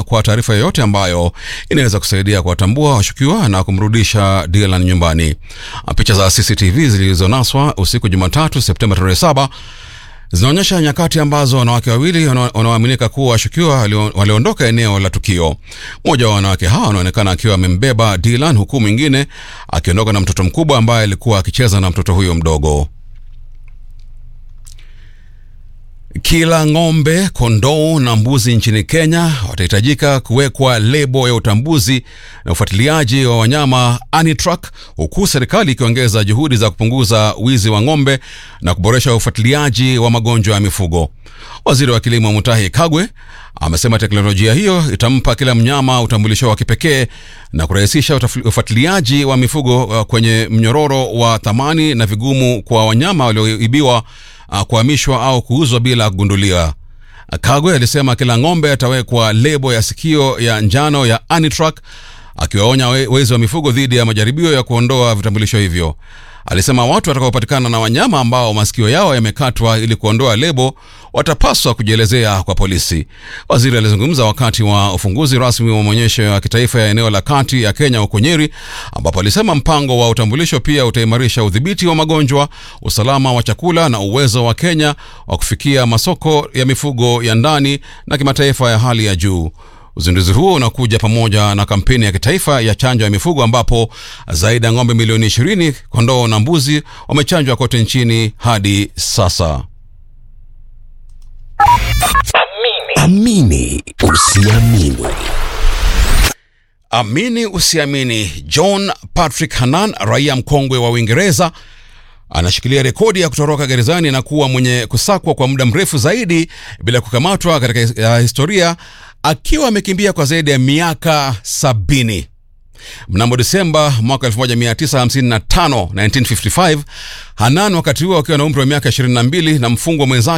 kwa taarifa yoyote ambayo inaweza kusaidia kuwatambua washukiwa na kumrudisha Dylan nyumbani. Picha za CCTV zilizonaswa usiku Jumatatu Septemba tarehe saba zinaonyesha nyakati ambazo wanawake wawili wanaoaminika kuwa washukiwa waliondoka eneo la tukio. Mmoja wa wanawake hawa anaonekana akiwa amembeba Dylan, huku mwingine akiondoka na mtoto mkubwa ambaye alikuwa akicheza na mtoto huyo mdogo. Kila ng'ombe, kondoo na mbuzi nchini Kenya watahitajika kuwekwa lebo ya utambuzi na ufuatiliaji wa wanyama ANITRAK, huku serikali ikiongeza juhudi za kupunguza wizi wa ng'ombe na kuboresha ufuatiliaji wa magonjwa ya mifugo. Waziri wa Kilimo Mutahi Kagwe amesema teknolojia hiyo itampa kila mnyama utambulisho wa kipekee na kurahisisha ufuatiliaji wa mifugo kwenye mnyororo wa thamani na vigumu kwa wanyama walioibiwa kuhamishwa au kuuzwa bila kugunduliwa. Kagwe alisema kila ng'ombe atawekwa lebo ya sikio ya njano ya ANITRAK, akiwaonya wezi wa mifugo dhidi ya majaribio ya kuondoa vitambulisho hivyo. Alisema watu watakaopatikana na wanyama ambao masikio yao yamekatwa ili kuondoa lebo watapaswa kujielezea kwa polisi. Waziri alizungumza wakati wa ufunguzi rasmi wa maonyesho ya kitaifa ya eneo la kati ya Kenya huko Nyeri, ambapo alisema mpango wa utambulisho pia utaimarisha udhibiti wa magonjwa, usalama wa chakula na uwezo wa Kenya wa kufikia masoko ya mifugo ya ndani na kimataifa ya hali ya juu. Uzinduzi huo unakuja pamoja na kampeni ya kitaifa ya chanjo ya mifugo ambapo zaidi ya ng'ombe milioni 20, kondoo na mbuzi wamechanjwa kote nchini hadi sasa. Amini usiamini. Amini usiamini, John Patrick Hanan, raia mkongwe wa Uingereza, anashikilia rekodi ya kutoroka gerezani na kuwa mwenye kusakwa kwa muda mrefu zaidi bila kukamatwa katika historia akiwa amekimbia kwa zaidi ya miaka sabini. Mnamo Desemba mwaka 1955 1955, Hanan wakati huo akiwa na umri wa miaka 22 na mfungwa mwenzake